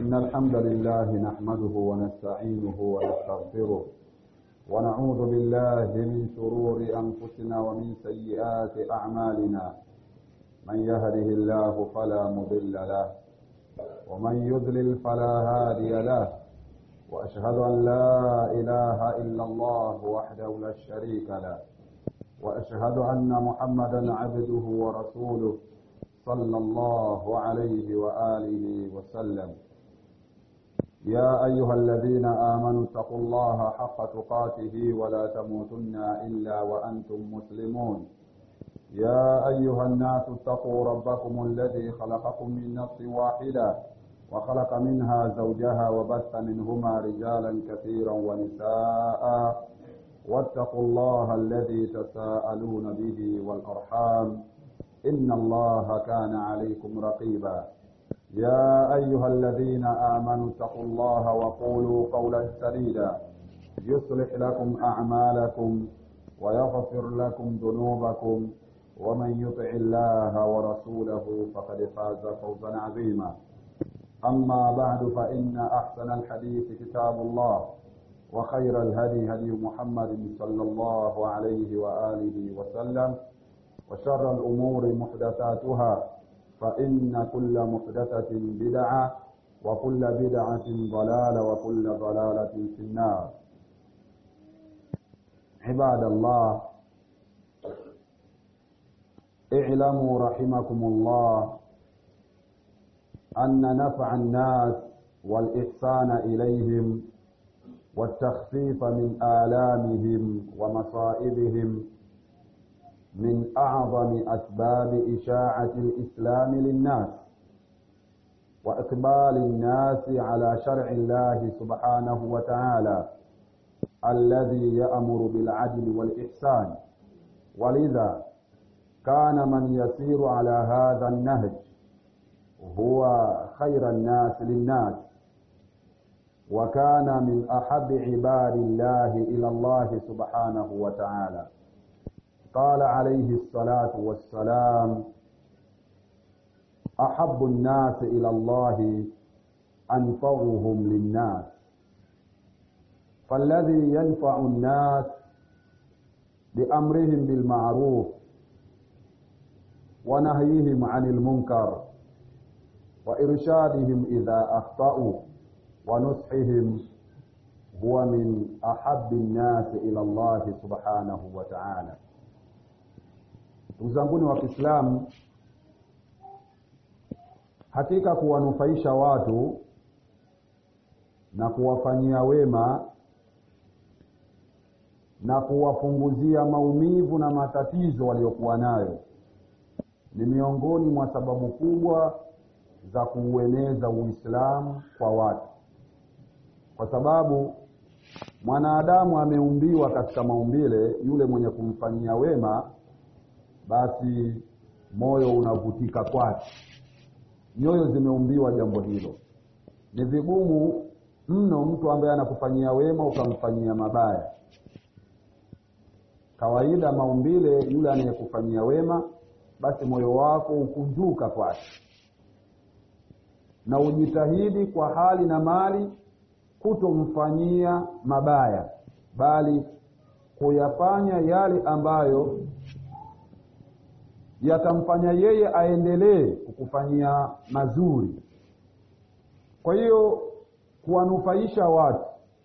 إن الحمد لله نحمده ونستعينه ونستغفره ونعوذ بالله من شرور أنفسنا ومن سيئات أعمالنا من يهده الله فلا مضل له ومن يضلل فلا هادي له وأشهد أن لا إله إلا الله وحده لا شريك له وأشهد أن محمدا عبده ورسوله صلى الله عليه وآله وسلم يا أيها الذين آمنوا اتقوا الله حق تقاته ولا تموتن إلا وأنتم مسلمون يا أيها الناس اتقوا ربكم الذي خلقكم من نفس واحدة وخلق منها زوجها وبث منهما رجالا كثيرا ونساء واتقوا الله الذي تساءلون به والأرحام إن الله كان عليكم رقيبا يا أيها الذين آمنوا اتقوا الله وقولوا قولا سديدا يصلح لكم أعمالكم ويغفر لكم ذنوبكم ومن يطع الله ورسوله فقد فاز فوزا عظيما أما بعد فإن أحسن الحديث كتاب الله وخير الهدي هدي محمد صلى الله عليه وآله وسلم وشر الأمور محدثاتها فإن كل محدثة بدعة وكل بدعة ضلالة وكل ضلالة في النار عباد الله اعلموا رحمكم الله أن نفع الناس والإحسان إليهم والتخفيف من آلامهم ومصائبهم من أعظم أسباب إشاعة الإسلام للناس وإقبال الناس على شرع الله سبحانه وتعالى الذي يأمر بالعدل والإحسان ولذا كان من يسير على هذا النهج هو خير الناس للناس وكان من أحب عباد الله إلى الله سبحانه وتعالى قال عليه الصلاة والسلام أحب الناس إلى الله أنفعهم للناس فالذي ينفع الناس بأمرهم بالمعروف ونهيهم عن المنكر وإرشادهم إذا أخطأوا ونصحهم هو من أحب الناس إلى الله سبحانه وتعالى ndugu zanguni wa Kiislamu, hakika kuwanufaisha watu na kuwafanyia wema na kuwapunguzia maumivu na matatizo waliokuwa nayo ni miongoni mwa sababu kubwa za kuueneza Uislamu kwa watu, kwa sababu mwanadamu ameumbiwa katika maumbile, yule mwenye kumfanyia wema basi moyo unavutika kwake. Nyoyo zimeumbiwa jambo hilo. Ni vigumu mno mtu ambaye anakufanyia wema ukamfanyia mabaya. Kawaida maumbile, yule anayekufanyia wema, basi moyo wako ukunjuka kwake, na ujitahidi kwa hali na mali kutomfanyia mabaya, bali kuyafanya yale ambayo yatamfanya yeye aendelee kukufanyia mazuri. Kwa hiyo kuwanufaisha watu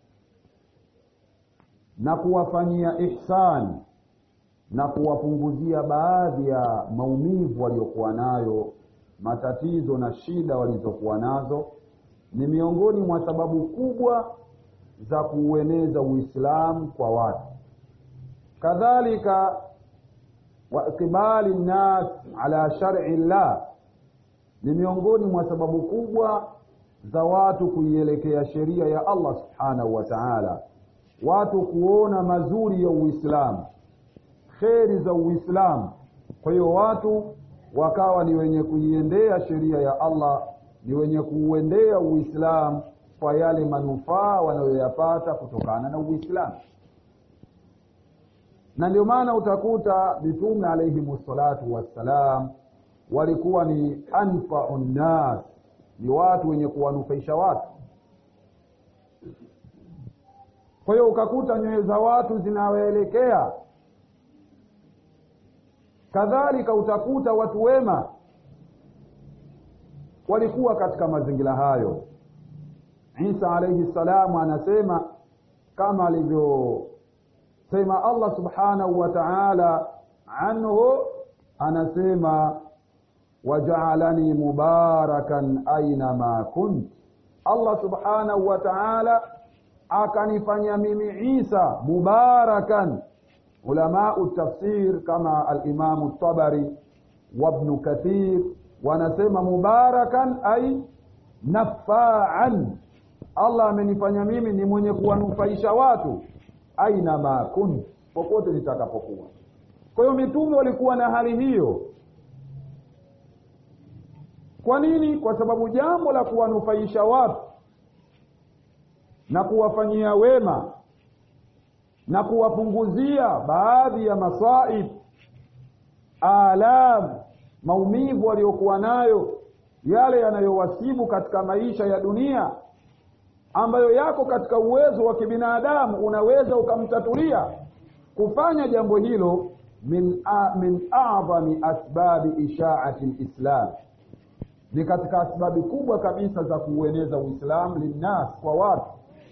na kuwafanyia ihsani na kuwapunguzia baadhi ya maumivu waliokuwa nayo, matatizo na shida walizokuwa nazo, ni miongoni mwa sababu kubwa za kuueneza Uislamu kwa watu. Kadhalika wa ikbali nnas ala shar'i llah ni miongoni mwa sababu kubwa za watu kuielekea sheria ya Allah subhanahu wa ta'ala, watu kuona mazuri ya Uislamu, kheri za Uislamu. Kwa hiyo watu wakawa ni wenye kuiendea sheria ya Allah, ni wenye kuuendea Uislamu kwa yale manufaa wanayoyapata kutokana na Uislamu na ndio maana utakuta mitume alayhimu salatu wassalam walikuwa ni anfau nnas ni watu wenye kuwanufaisha watu kwa hiyo ukakuta nyoyo za watu zinawaelekea kadhalika utakuta watu wema walikuwa katika mazingira hayo isa alaihi salamu anasema kama alivyosema allah subhanahu wa taala anhu anasema wajaalani mubarakan ainama kunt allah subhanahu wa taala akanifanya mimi isa mubarakan ulamau tafsir kama alimamu tabari wabnu kathir wanasema mubarakan ai nafaan allah amenifanya mimi ni mwenye kuwanufaisha watu aina ma kunt popote nitakapokuwa kwa hiyo mitume walikuwa na hali hiyo kwa nini kwa sababu jambo la kuwanufaisha watu na kuwafanyia wema na kuwapunguzia baadhi ya masaib alam maumivu waliokuwa nayo yale yanayowasibu katika maisha ya dunia ambayo yako katika uwezo wa kibinadamu unaweza ukamtatulia kufanya jambo hilo min, a, min adhami asbabi ishaati lislam ni katika asbabi kubwa kabisa za kuueneza uislamu linnas kwa watu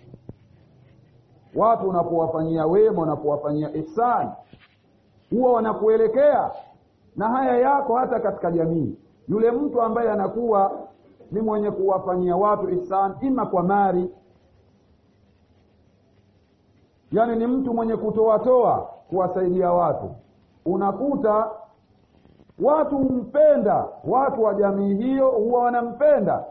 watu unapowafanyia wema unapowafanyia ihsani huwa wanakuelekea na haya yako hata katika jamii yule mtu ambaye anakuwa ni mwenye kuwafanyia watu ihsan ima kwa mali yaani ni mtu mwenye kutoatoa kuwasaidia watu unakuta watu humpenda watu wa jamii hiyo huwa wanampenda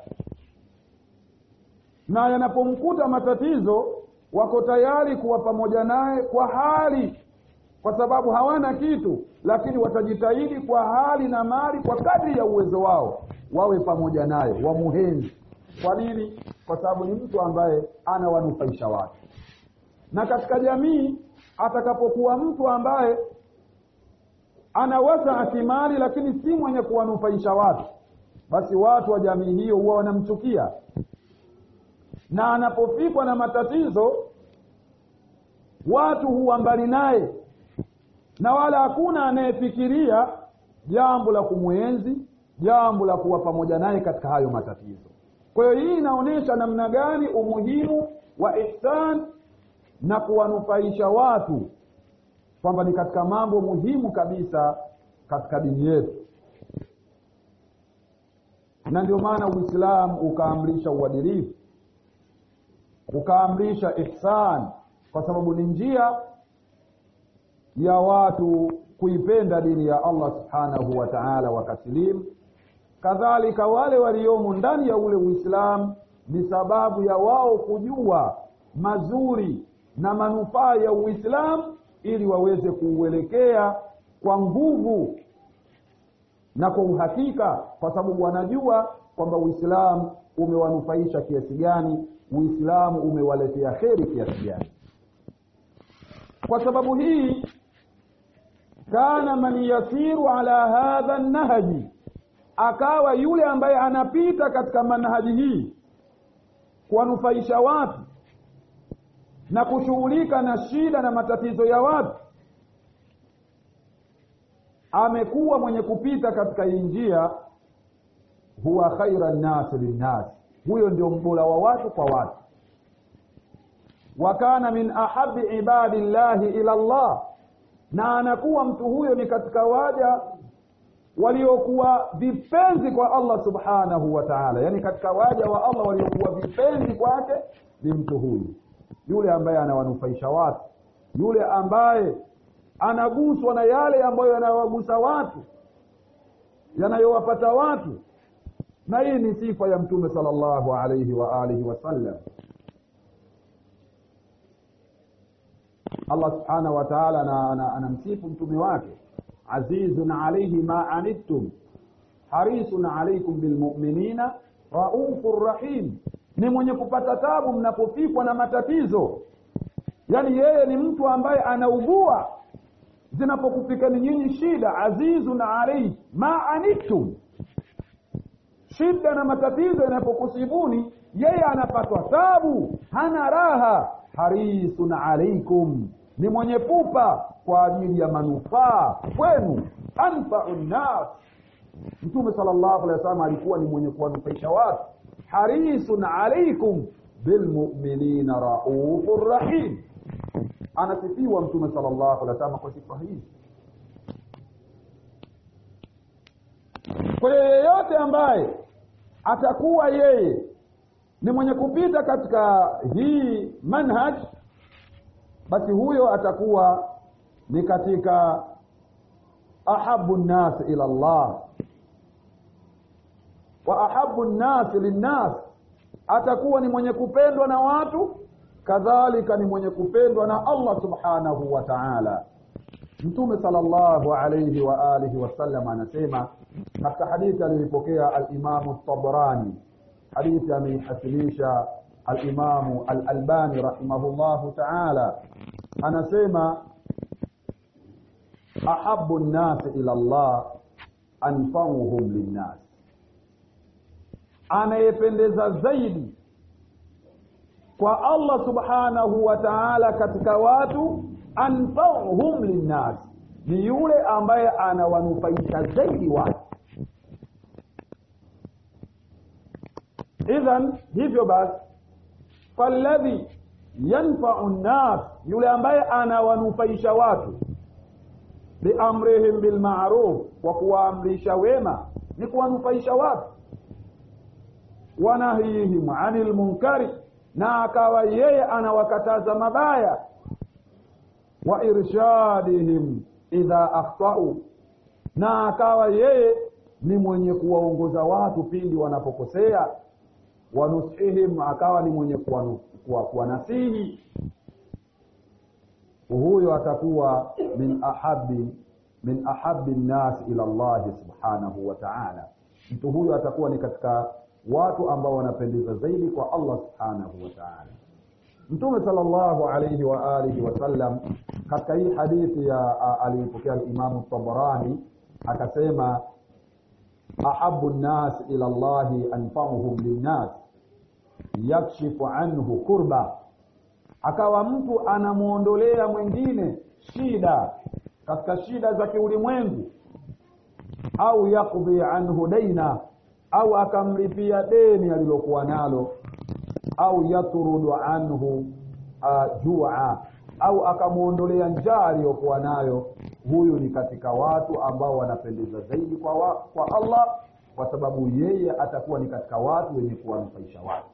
na yanapomkuta matatizo wako tayari kuwa pamoja naye kwa hali kwa sababu hawana kitu lakini watajitahidi kwa hali na mali kwa kadri ya uwezo wao wawe pamoja naye wamuhenzi kwa nini kwa sababu ni mtu ambaye anawanufaisha watu na katika jamii atakapokuwa mtu ambaye anaweza akimali lakini si mwenye kuwanufaisha watu basi watu wa jamii hiyo huwa wanamchukia na anapofikwa na matatizo watu huwa mbali naye na wala hakuna anayefikiria jambo la kumwenzi jambo la kuwa pamoja naye katika hayo matatizo kwa hiyo hii inaonyesha namna gani umuhimu wa ihsan na kuwanufaisha watu kwamba ni katika mambo muhimu kabisa katika dini yetu na ndio maana uislamu ukaamrisha uadilifu ukaamrisha ihsan kwa sababu ni njia ya watu kuipenda dini ya allah subhanahu wa taala wakasilimu kadhalika wale waliomo ndani ya ule uislamu ni sababu ya wao kujua mazuri na manufaa ya uislamu ili waweze kuuelekea kwa nguvu na kwa uhakika kwa sababu wanajua kwamba uislamu umewanufaisha kiasi gani uislamu umewaletea kheri kiasi gani kwa sababu hii kana man yasiru ala hadha nahji akawa yule ambaye anapita katika manhaji hii kuwanufaisha watu na kushughulika na shida na matatizo ya watu amekuwa mwenye kupita katika hii njia huwa khaira nnasi linnas huyo ndio mbora wa watu kwa watu wa kana min ahabi ibadi llahi ila llah na anakuwa mtu huyo ni katika waja waliokuwa vipenzi kwa allah subhanahu wa taala yaani katika waja wa allah waliokuwa vipenzi kwake ni mtu huyu yule ambaye anawanufaisha watu yule ambaye anaguswa na yale ambayo yanawagusa watu yanayowapata watu na hii ni sifa ya mtume sala llahu alaihi wa alihi wasallam allah subhanahu wa taala anamsifu mtume wake azizun alaihi ma anittum harisun alaikum bilmuminina raufun rahim ni mwenye kupata tabu mnapofikwa na matatizo yaani yeye ni mtu ambaye anaugua zinapokufikani nyinyi shida azizun alaihi ma anittum shida na matatizo yanapokusibuni yeye anapatwa tabu hana raha harisun alaikum ni mwenye pupa kwa ajili ya manufaa kwenu anfau nnas mtume sala llahu alehi wasallam alikuwa ni mwenye kuwanufaisha watu harisun alaikum bilmuminina raufu rahim anasifiwa mtume sala llahu alehi wasallam kwa sifa hizi kwa hiyo yeyote ambaye atakuwa yeye ni mwenye kupita katika hii manhaj basi huyo atakuwa ni katika ahabu nnas ila llah wa ahabu nnas linnas atakuwa ni mwenye kupendwa na watu kadhalika ni mwenye kupendwa na allah subhanahu wa taala mtume sala llahu alaihi wa alihi wasallam anasema katika hadithi aliyoipokea alimamu tabrani hadithi ameihasilisha alimamu alalbani rahimahullahu taala anasema ahabu nnasi ila llah anfauhum linnas anayependeza zaidi kwa allah subhanahu wa taala katika watu anfauhum linnas ni yule ambaye anawanufaisha zaidi watu idhan hivyo basi faladhi yanfau nnas yule ambaye anawanufaisha watu biamrihim bilmaruf kwa kuwaamrisha wema ni kuwanufaisha watu wanahyihim ani lmunkari na akawa yeye anawakataza mabaya wa irshadihim idha akhtau na akawa yeye ni mwenye kuwaongoza watu pindi wanapokosea wanusihim akawa ni mwenye kuwanasihi huyo atakuwa min ahabi min ahabi nnasi ila llahi subhanahu wa taala mtu huyo atakuwa ni katika watu ambao wanapendeza zaidi kwa allah subhanahu wa taala mtume sala llahu alaihi wa alihi wasallam katika hii hadithi ya aliyoipokea limamu tabarani akasema ahabu nnas ila llahi anfauhum linnas yakshifu anhu kurba akawa mtu anamwondolea mwingine shida katika shida za kiulimwengu au yakdhi anhu daina au akamlipia deni alilokuwa nalo au yatrudu anhu uh, jua au akamwondolea njaa aliyokuwa nayo huyu ni katika watu ambao wanapendeza zaidi kwa, wa, kwa allah kwa sababu yeye atakuwa ni katika watu wenye kuwanufaisha watu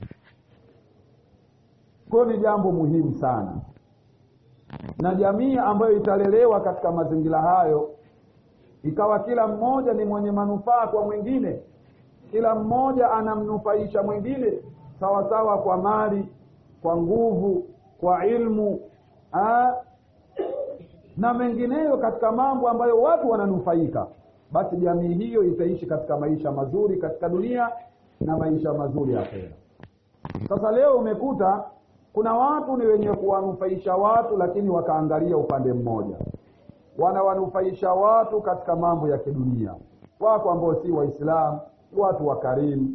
kwayo ni jambo muhimu sana na jamii ambayo italelewa katika mazingira hayo ikawa kila mmoja ni mwenye manufaa kwa mwingine kila mmoja anamnufaisha mwingine sawa sawa kwa mali kwa nguvu kwa ilmu aa, na mengineyo katika mambo ambayo watu wananufaika basi jamii hiyo itaishi katika maisha mazuri katika dunia na maisha mazuri akhera sasa leo umekuta kuna watu ni wenye kuwanufaisha watu lakini wakaangalia upande mmoja wanawanufaisha watu katika mambo ya kidunia wako ambao si waislamu watu wakarimu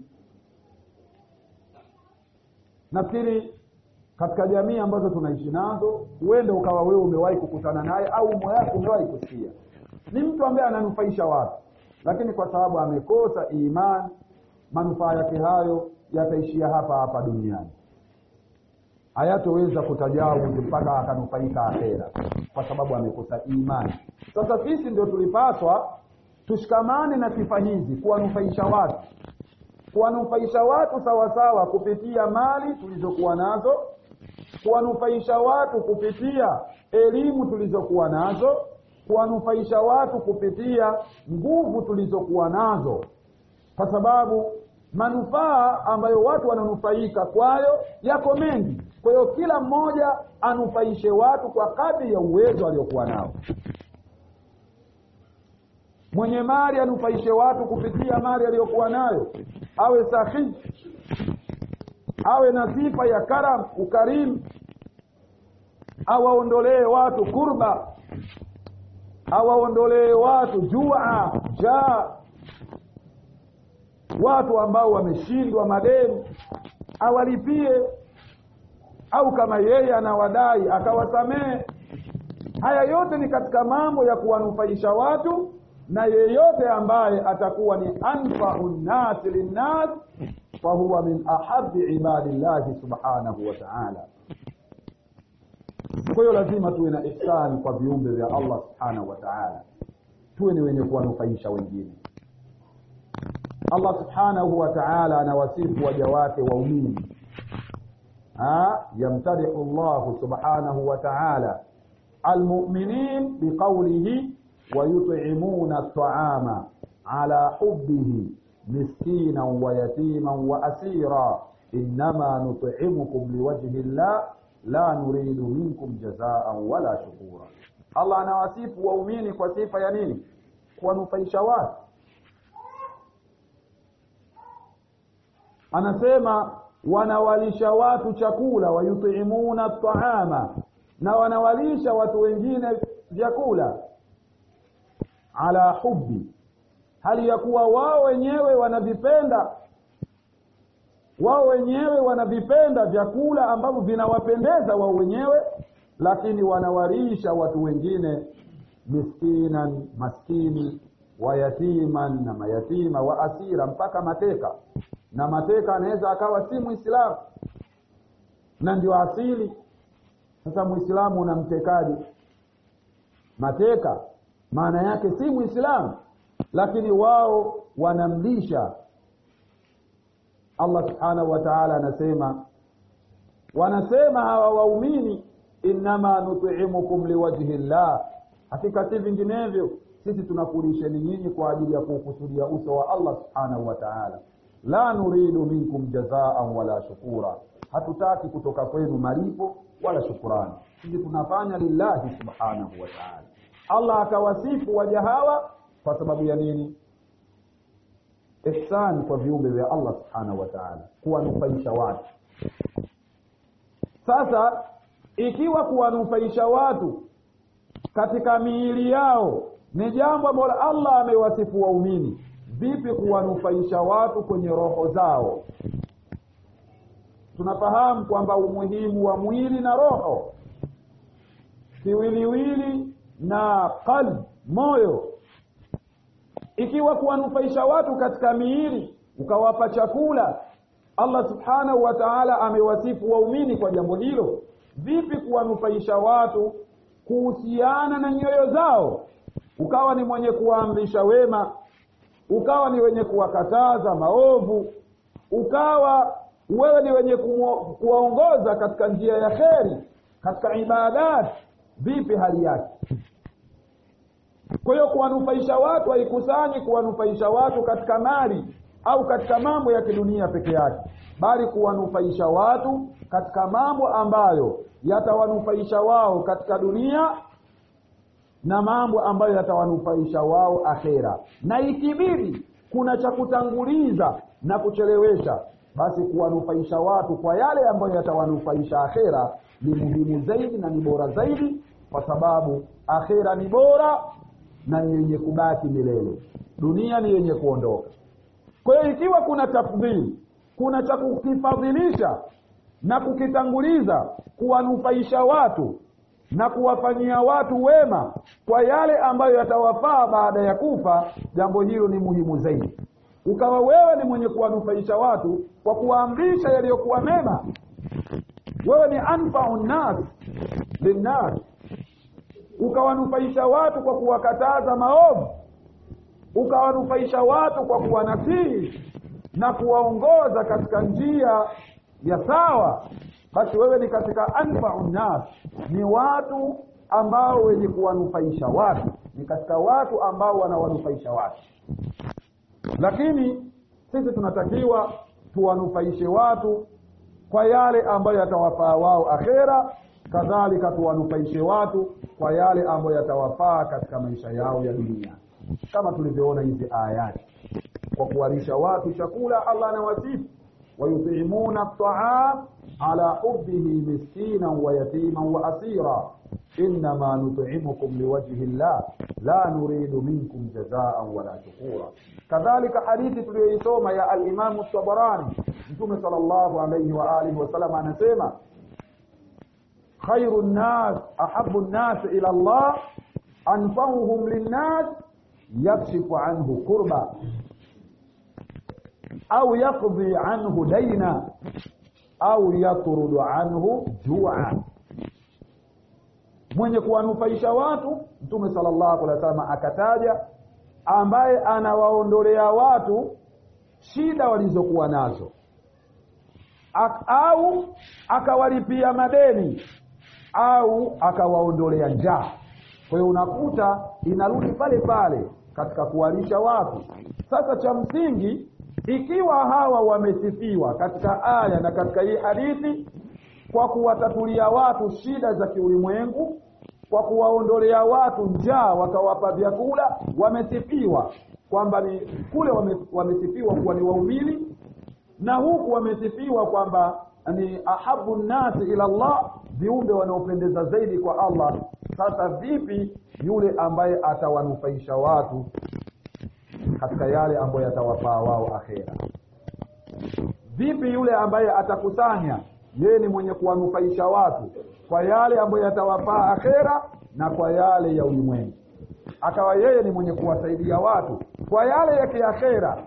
nafikiri katika jamii ambazo tunaishi nazo huenda ukawa wewe umewahi kukutana naye au umo yako umewahi kusikia ni mtu ambaye ananufaisha watu lakini kwa sababu amekosa imani manufaa yake hayo yataishia hapa hapa duniani hayatoweza kutajawuzi mpaka akanufaika akhera kwa sababu amekosa imani sasa sisi ndio tulipaswa tushikamane na sifa hizi kuwanufaisha watu kuwanufaisha watu sawasawa kupitia mali tulizokuwa nazo kuwanufaisha watu kupitia elimu tulizokuwa nazo kuwanufaisha watu kupitia nguvu tulizokuwa nazo kwa sababu manufaa ambayo watu wananufaika kwayo yako mengi kwa hiyo kila mmoja anufaishe watu kwa kadri ya uwezo aliokuwa nao mwenye mali anufaishe watu kupitia mali aliyokuwa nayo awe sahihi awe na sifa ya karam ukarimu awaondolee watu kurba awaondolee watu jua jaa watu ambao wameshindwa madeni awalipie au kama yeye anawadai akawasamehe haya yote ni katika mambo ya kuwanufaisha watu na yeyote ambaye atakuwa ni anfau nnasi linnas fahuwa min ahabi ibadillahi subhanahu wa taala kwa hiyo lazima tuwe na ihsani kwa viumbe vya allah subhanahu wa taala tuwe ni wenye kuwanufaisha wengine allah subhanahu wa taala anawasifu waja wake waumini yamtadihu llahu subhanahu wa taala almuminin biqaulihi wayutimuna ltaama ala hubihi miskina wayatiman waasira innama nutimukum liwajhi llah la nuridu minkum jazaan wala shukura allah anawasifu waumini kwa sifa ya nini kuwanufaisha watu anasema wanawalisha watu chakula wayutimuna taama na wanawalisha watu wengine vyakula ala hubi hali ya kuwa wao wenyewe wanavipenda wao wenyewe wanavipenda vyakula ambavyo vinawapendeza wao wenyewe lakini wanawalisha watu wengine miskinan maskini wayatiman na mayatima wa asira mpaka mateka na mateka anaweza akawa si mwislamu na ndio asili sasa mwislamu unamtekaje mateka maana yake si mwislamu lakini wao wanamlisha allah subhanahu wa taala anasema wanasema hawa waumini innama nutimukum liwajhi llah hakika si vinginevyo sisi tunakulisheni nyinyi kwa ajili ya kuukusudia uso wa allah subhanahu wa taala la nuridu minkum jazaan wala shukura hatutaki kutoka kwenu malipo wala shukurani sisi tunafanya lillahi subhanahu wa taala allah akawasifu waja hawa kwa sababu ya nini ihsani kwa viumbe vya allah subhanahu wa taala kuwanufaisha watu sasa ikiwa kuwanufaisha watu katika miili yao ni jambo ambalo allah amewasifu waumini vipi kuwanufaisha watu kwenye roho zao tunafahamu kwamba umuhimu wa mwili na roho kiwiliwili na qalb moyo ikiwa kuwanufaisha watu katika miili ukawapa chakula allah subhanahu wa taala amewasifu waumini kwa jambo hilo vipi kuwanufaisha watu kuhusiana na nyoyo zao ukawa ni mwenye kuwaamrisha wema ukawa ni wenye kuwakataza maovu ukawa wewe ni wenye kuwaongoza katika njia ya kheri katika ibadat vipi hali yake kwa hiyo kuwanufaisha watu haikusanyi kuwanufaisha watu katika mali au katika mambo ya kidunia peke yake bali kuwanufaisha watu katika mambo ambayo yatawanufaisha wao katika dunia na mambo ambayo yatawanufaisha wao akhera na ikibidi kuna cha kutanguliza na kuchelewesha basi kuwanufaisha watu kwa yale ambayo yatawanufaisha akhera ni muhimu zaidi na ni bora zaidi kwa sababu akhera ni bora na ni yenye kubaki milele dunia ni yenye kuondoka kwa hiyo ikiwa kuna tafdhili kuna cha kukifadhilisha na kukitanguliza kuwanufaisha watu na kuwafanyia watu wema kwa yale ambayo yatawafaa baada ya kufa jambo hilo ni muhimu zaidi ukawa wewe ni mwenye kuwanufaisha watu kwa kuwaamrisha yaliyokuwa mema wewe ni anfau nnas linnas ukawanufaisha watu kwa kuwakataza maovu ukawanufaisha watu kwa kuwanasihi na kuwaongoza katika njia ya sawa basi wewe ni katika anfau nnas ni watu ambao wenye kuwanufaisha watu ni katika watu ambao wanawanufaisha watu lakini sisi tunatakiwa tuwanufaishe watu kwa yale ambayo yatawafaa wao akhera kadhalika tuwanufaishe watu kwa yale ambayo yatawafaa katika maisha yao ya dunia kama tulivyoona hizi ayati kwa kuwalisha watu chakula allah anawasifu wayutimuna taam ala hubihi miskinan wa yatiman wa asira innama nut'imukum liwajhi llah la nuridu minkum jazaan wala shukura kadhalika hadithi tuliyoisoma ya alimamu tabarani mtume sallallahu alayhi wa alihi wasallam anasema khairu nnas ahabu nnas ila llah anfauhum linnas yakshifu anhu kurba au yaqdi anhu daina au yatrudu anhu jua mwenye kuwanufaisha watu mtume sallallahu alaihi wasallam akataja ambaye anawaondolea watu shida walizokuwa nazo Ak, au akawalipia madeni au akawaondolea njaa kwa hiyo unakuta inarudi pale pale katika kuwalisha watu sasa cha msingi ikiwa hawa wamesifiwa katika aya na katika hii hadithi kwa kuwatatulia watu shida za kiulimwengu kwa kuwaondolea watu njaa wakawapa vyakula wamesifiwa kwamba ni kule wame, wamesifiwa kuwa ni waumini na huku wamesifiwa kwamba ni ahabu nnasi ila Allah viumbe wanaopendeza zaidi kwa Allah sasa vipi yule ambaye atawanufaisha watu katika yale ambayo yatawafaa wao akhera vipi yule ambaye atakusanya yeye ni mwenye kuwanufaisha watu kwa yale ambayo yatawafaa akhera na kwa yale ya ulimwengu akawa yeye ni mwenye kuwasaidia watu kwa yale ya kiakhera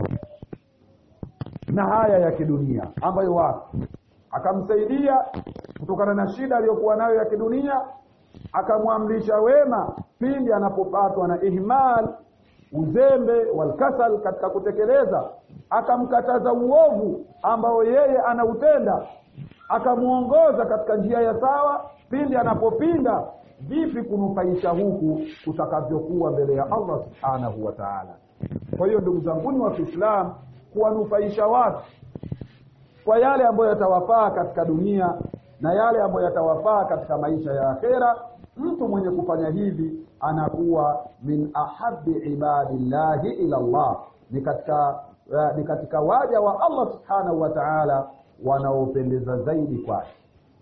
na haya ya kidunia ambayo watu akamsaidia kutokana na shida aliyokuwa nayo ya kidunia akamwamrisha wema pindi anapopatwa na ihmal uzembe walkasal katika kutekeleza akamkataza uovu ambao yeye anautenda akamwongoza katika njia ya sawa pindi anapopinda vipi kunufaisha huku kutakavyokuwa mbele ya Allah subhanahu wa ta'ala kwa hiyo ndugu zanguni wa Kiislamu kuwanufaisha watu kwa yale ambayo yatawafaa katika dunia na yale ambayo yatawafaa katika maisha ya akhera mtu mwenye kufanya hivi anakuwa min ahabbi ibadillahi ila Allah ni katika uh, ni katika waja wa Allah subhanahu wa ta'ala wanaopendeza zaidi kwake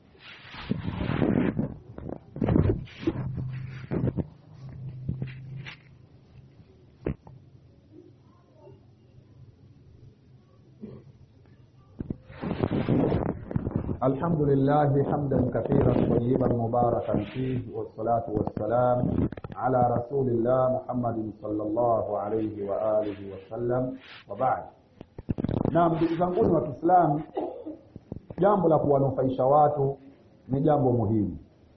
الحمد لله حمدا كثيرا طيبا مباركا فيه والصلاة والسلام على رسول الله محمد صلى الله عليه وآله وسلم وبعد naam ndugu zanguni wa kiislamu jambo la kuwanufaisha watu ni jambo muhimu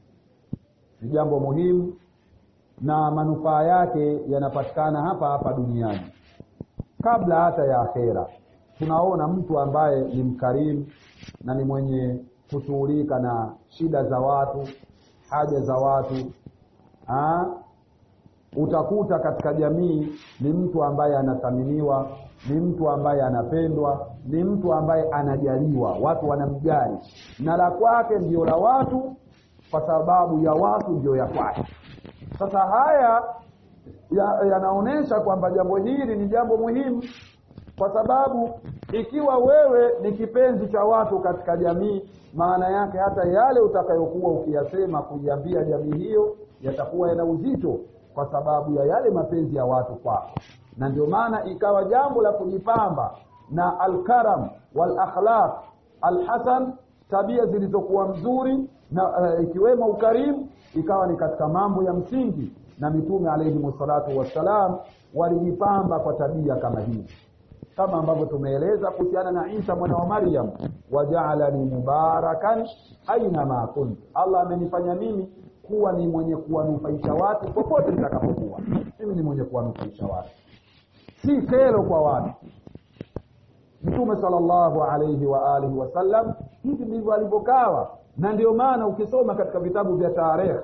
ni jambo muhimu na manufaa yake yanapatikana hapa hapa duniani kabla hata ya akhera tunaona mtu ambaye ni mkarimu na ni mwenye kushughulika na shida za watu haja za watu ha? utakuta katika jamii ni mtu ambaye anathaminiwa ni mtu ambaye anapendwa ni mtu ambaye anajaliwa watu wanamjali na la kwake ndio la watu kwa sababu ya watu ndio ya kwake sasa haya yanaonyesha ya kwamba jambo hili ni jambo muhimu kwa sababu ikiwa wewe ni kipenzi cha watu katika jamii maana yake hata yale utakayokuwa ukiyasema kuiambia jamii hiyo yatakuwa yana uzito kwa sababu ya yale mapenzi ya watu kwako na ndio maana ikawa jambo la kujipamba na alkaram wal akhlaq alhasan tabia zilizokuwa mzuri na uh, ikiwemo ukarimu ikawa ni katika mambo ya msingi na mitume alayhi salatu wassalam walijipamba kwa tabia kama hii kama ambavyo tumeeleza kuhusiana na Isa mwana wa Maryam wajaalani mubarakan aina ma kunt Allah amenifanya mimi kuwa ni mwenye kuwanufaisha watu popote nitakapokuwa mimi ni mwenye kuwanufaisha watu si kero kwa watu Mtume sallallahu alayhi wa alihi wasallam hivi ndivyo alivyokawa na ndio maana ukisoma katika vitabu vya tarehe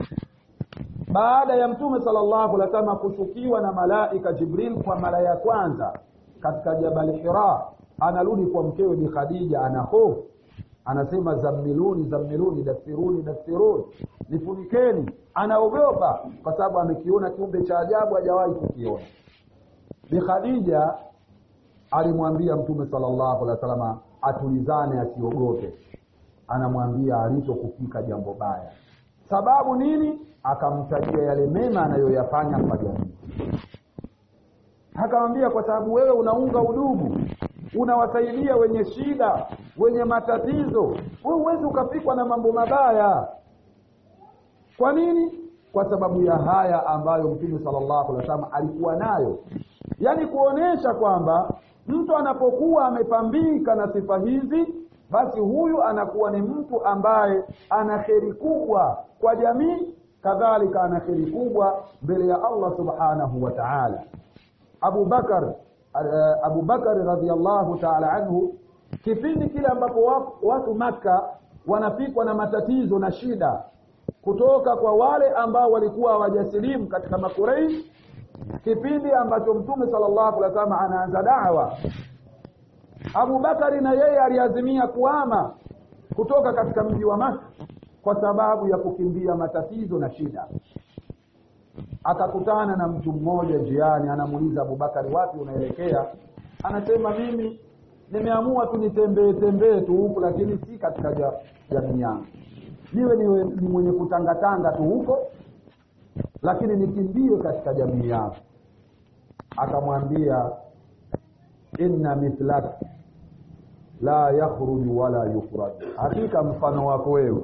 baada ya Mtume sallallahu alaihi wasallam kushukiwa na malaika Jibril kwa mara ya kwanza katika Jabal Hira anarudi kwa mkewe Bi Khadija ana hofu anasema zammiluni zammiluni dasiruni dasiruni nifunikeni anaogopa kwa sababu amekiona kiumbe cha ajabu hajawahi kukiona Bi Khadija alimwambia Mtume sallallahu alaihi wasallam atulizane asiogope anamwambia alitokufika jambo baya sababu nini akamtajia yale mema anayoyafanya kwa jamii akamwambia kwa sababu wewe unaunga udugu unawasaidia wenye shida wenye matatizo wewe huwezi ukafikwa na mambo mabaya kwa nini kwa sababu ya haya ambayo mtume sallallahu alaihi wasallam alikuwa nayo yaani kuonesha kwamba mtu anapokuwa amepambika na sifa hizi basi huyu anakuwa ni mtu ambaye ana kheri kubwa kwa jamii kadhalika ana kheri kubwa mbele ya Allah subhanahu wa ta'ala Abu Bakar uh, Abu Bakar radhiallahu ta'ala anhu kipindi kile ambapo watu Makka wanafikwa na matatizo na shida kutoka kwa wale ambao walikuwa hawajasilimu katika makuraish kipindi ambacho mtume sallallahu alaihi wasallam anaanza da'wa Abu Bakari na yeye aliazimia kuama kutoka katika mji wa Makka kwa sababu ya kukimbia matatizo na shida akakutana na mtu mmoja njiani anamuuliza Abubakari wapi unaelekea anasema mimi nimeamua tu nitembee tembee tu huku lakini si katika jamii yangu niwe niwe ni mwenye kutangatanga tu huko lakini nikimbie katika jamii yangu akamwambia inna mithlak la yakhruju wala yukhraj hakika mfano wako wewe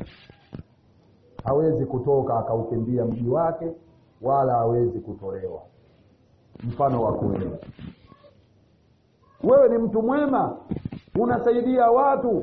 hawezi kutoka akaukimbia mji wake wala hawezi kutolewa mfano wako wewe wewe ni mtu mwema unasaidia watu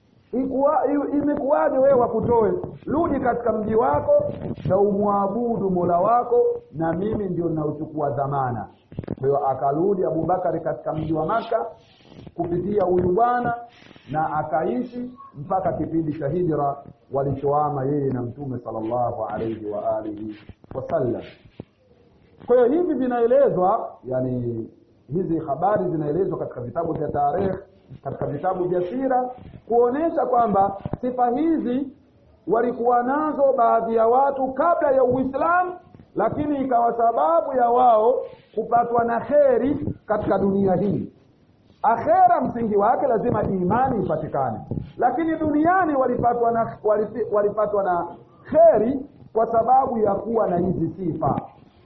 imekuwaje wewe wakutoe rudi katika mji wako na umwabudu mola wako na mimi ndio ninaochukua dhamana kwa hiyo akarudi abubakari katika mji wa maka kupitia huyu bwana na akaishi mpaka kipindi cha hijra walichoama yeye na mtume sallallahu alayhi wa alihi wasallam kwa hiyo hivi vinaelezwa yani hizi habari zinaelezwa katika vitabu vya tarehe katika vitabu vya sira kuonesha kwamba sifa hizi walikuwa nazo baadhi ya watu kabla ya Uislamu lakini ikawa sababu ya wao kupatwa na kheri katika dunia hii akhera msingi wake lazima imani ipatikane lakini duniani walipatwa na walipatwa na kheri kwa sababu ya kuwa na hizi sifa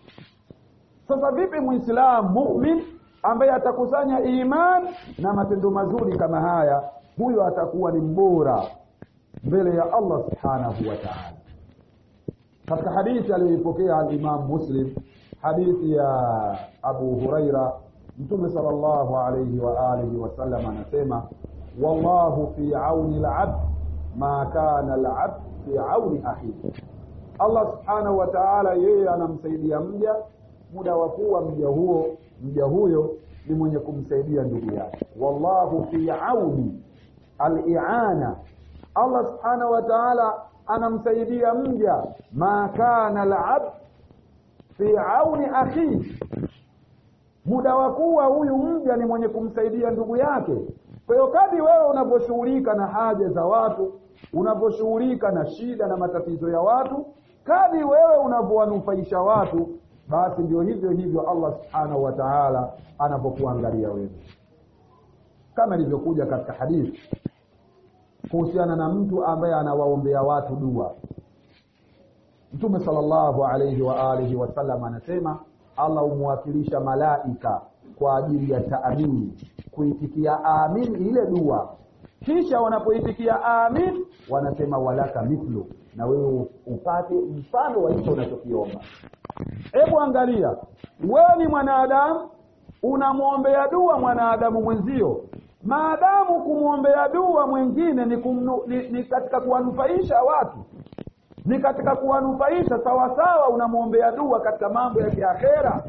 sasa vipi muislamu mumin ambaye atakusanya iman na matendo mazuri kama haya huyo atakuwa ni mbora mbele ya Allah subhanahu wa ta'ala katika hadithi aliyoipokea al-Imam Muslim hadithi ya Abu Huraira Mtume sallallahu alayhi wa alihi wasallam anasema wallahu fi auni al-abd ma kana al-abd fi auni akhihi Allah subhanahu wa ta'ala yeye anamsaidia mja muda wa kuwa mja huo mja huyo ni mwenye kumsaidia ndugu yake wallahu fi auni al-i'ana Allah subhanahu wa ta'ala anamsaidia mja ma kana al-abd fi auni akhihi muda wa kuwa huyu mja ni mwenye kumsaidia ndugu yake kwa hiyo kadi wewe unavyoshughulika na haja za watu unavyoshughulika na shida na matatizo ya watu kadi wewe unavyowanufaisha watu basi ndio hivyo hivyo Allah subhanahu wa ta'ala anapokuangalia wewe kama ilivyokuja katika hadithi kuhusiana na mtu ambaye anawaombea watu dua Mtume sallallahu alayhi wa alihi wasallam anasema Allah humwakilisha malaika kwa ajili ya taamini kuitikia amin ile dua kisha wanapoitikia amin wanasema walaka mithlu na wewe upate mfano wa hicho unachokiomba hebu angalia wewe ni mwanadamu unamwombea dua mwanadamu mwenzio maadamu kumwombea dua mwingine ni, kumnu, ni, ni katika kuwanufaisha watu ni katika kuwanufaisha sawasawa unamwombea dua katika mambo ya kiakhera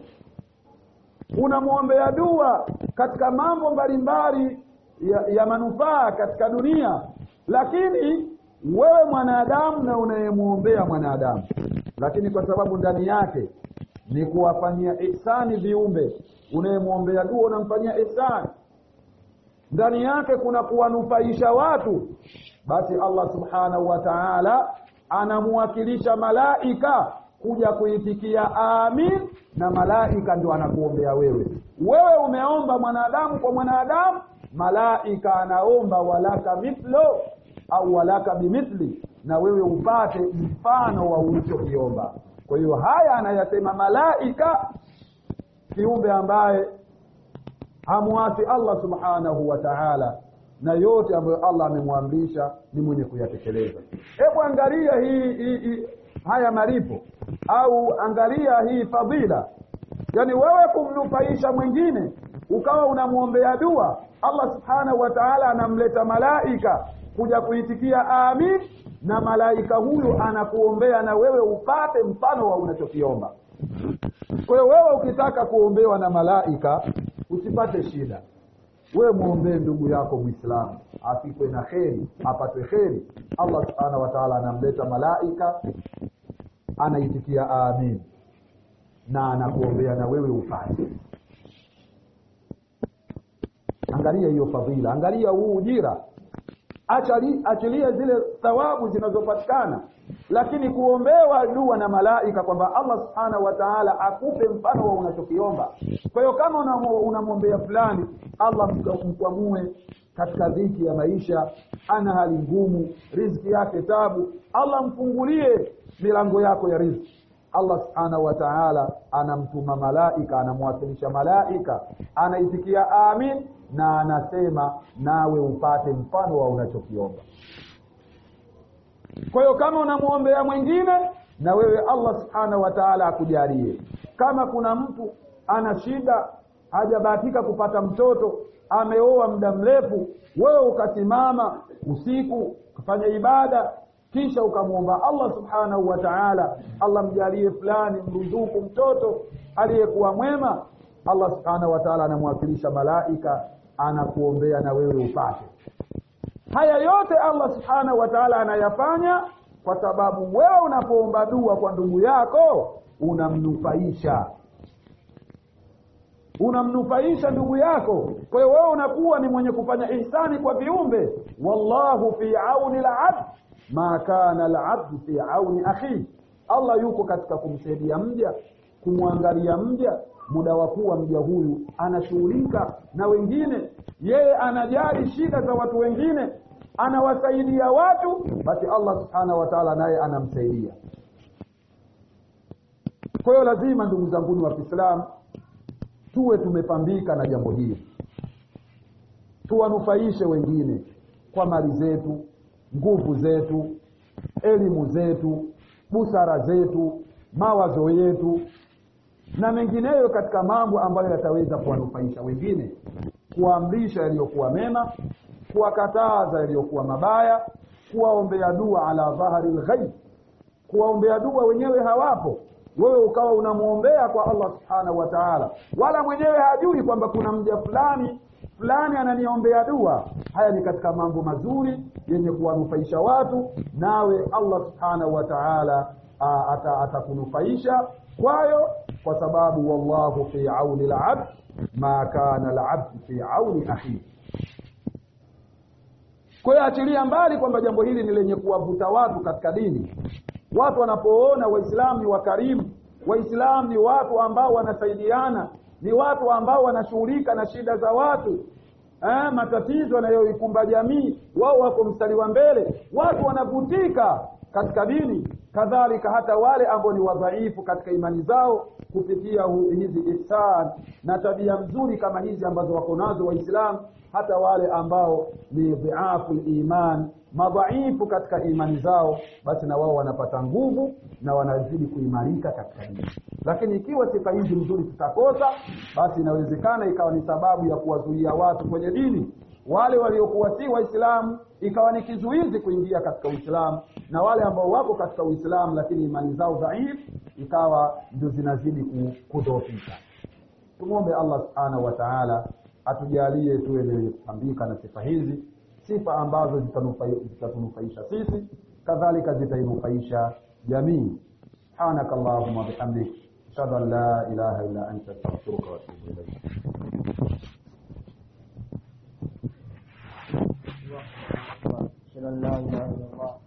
unamwombea dua katika mambo mbalimbali ya, ya manufaa katika dunia lakini wewe mwanadamu na unayemwombea mwanadamu lakini kwa sababu ndani yake ni kuwafanyia ihsani viumbe unayemwombea dua unamfanyia ihsani ndani yake kuna kuwanufaisha watu basi Allah subhanahu wa ta'ala anamwakilisha malaika kuja kuitikia amin na malaika ndio anakuombea wewe wewe umeomba mwanadamu kwa mwanadamu malaika anaomba walaka mithlo au walaka bimithli na wewe upate mfano wa ulichokiomba kwa hiyo haya anayasema malaika kiumbe ambaye hamwasi allah subhanahu wa taala na yote ambayo allah amemwamrisha ni mwenye kuyatekeleza hebu angalia hii, hii, hii haya malipo au angalia hii fadhila yaani wewe kumnufaisha mwingine ukawa unamwombea dua allah subhanahu wa taala anamleta malaika kuja kuitikia amin na malaika huyu anakuombea na wewe upate mfano wa unachokiomba kwa hiyo wewe ukitaka kuombewa na malaika usipate shida wewe mwombee ndugu yako mwislamu afikwe na kheri apate kheri allah subhanahu wa taala anamleta malaika anaitikia amin na anakuombea na wewe upate angalia hiyo fadhila angalia huu ujira Achali, achilia zile thawabu zinazopatikana lakini kuombewa dua na malaika kwamba allah subhanahu wa taala akupe mfano wa unachokiomba kwa hiyo kama unamwombea fulani allah mkwamue katika dhiki ya maisha ana hali ngumu riziki yake tabu allah mfungulie milango yako ya riziki allah subhanahu wa taala anamtuma malaika anamwasilisha malaika anaitikia amin na anasema nawe upate mfano wa unachokiomba kwa hiyo kama unamwombea mwingine na wewe allah subhanahu wa taala akujalie kama kuna mtu ana shida hajabahatika kupata mtoto ameoa muda mrefu wewe ukasimama usiku ukafanya ibada kisha ukamwomba allah subhanahu wa taala allah mjalie fulani mruzuku mtoto aliyekuwa mwema allah subhanahu wa taala anamwakilisha malaika anakuombea na wewe upate haya yote allah subhanahu wa taala anayafanya kwa sababu wewe unapoomba dua kwa ndugu yako unamnufaisha unamnufaisha ndugu yako kwa hiyo wewe unakuwa ni mwenye kufanya ihsani kwa viumbe wallahu fi auni labd ma kana labdu fi auni akhihi allah yuko katika kumsaidia mja kumwangalia mja muda wa kuwa mja huyu anashughulika na wengine yeye anajali shida za watu wengine anawasaidia watu basi allah subhanahu wa taala naye anamsaidia kwa hiyo lazima ndugu zanguni wa kiislamu tuwe tumepambika na jambo hili tuwanufaishe wengine kwa mali zetu nguvu zetu elimu zetu busara zetu mawazo yetu na mengineyo katika mambo ambayo yataweza kuwanufaisha wengine kuwaamrisha yaliyokuwa mema kuwakataza yaliyokuwa mabaya kuwaombea dua ala dhahari lghaib kuwaombea dua wenyewe hawapo wewe ukawa unamwombea kwa allah subhanahu wa taala wala mwenyewe hajui kwamba kuna mja fulani fulani ananiombea dua haya ni katika mambo mazuri yenye kuwanufaisha watu nawe allah subhanahu wa taala atakunufaisha ata kwayo kwa sababu wallahu fi auni labd ma kana labd fi auni akhihi kwa hiyo achilia mbali kwamba jambo hili ni lenye kuwavuta watu katika dini watu wanapoona waislamu ni wakarimu waislamu ni watu ambao wanasaidiana ni watu ambao wanashughulika na shida za watu eh, matatizo yanayoikumba jamii wao wako mstari wa mbele watu wanavutika katika dini kadhalika hata wale ambao ni wadhaifu katika imani zao kupitia hizi ihsan na tabia nzuri kama hizi ambazo wako nazo waislamu hata wale ambao ni dhiafu liman madhaifu katika imani zao basi na wao wanapata nguvu na wanazidi kuimarika katika dini lakini ikiwa sifa hizi nzuri tutakosa basi inawezekana ikawa ni sababu ya kuwazuia watu kwenye dini wale waliokuwa si waislamu ikawa ni kizuizi kuingia katika uislamu na wale ambao wako katika uislamu lakini imani zao dhaifu ikawa ndio zinazidi kudhoofika tumwombe allah subhanahu wa taala atujalie tuwe ni kupambika na sifa hizi sifa ambazo zitatunufaisha sisi kadhalika zitainufaisha jamii subhanaka allahuma bihamdik ashhadu an la ilaha illa anta astaghfiruka wa atubu ilaik أشهد أن لا إله إلا الله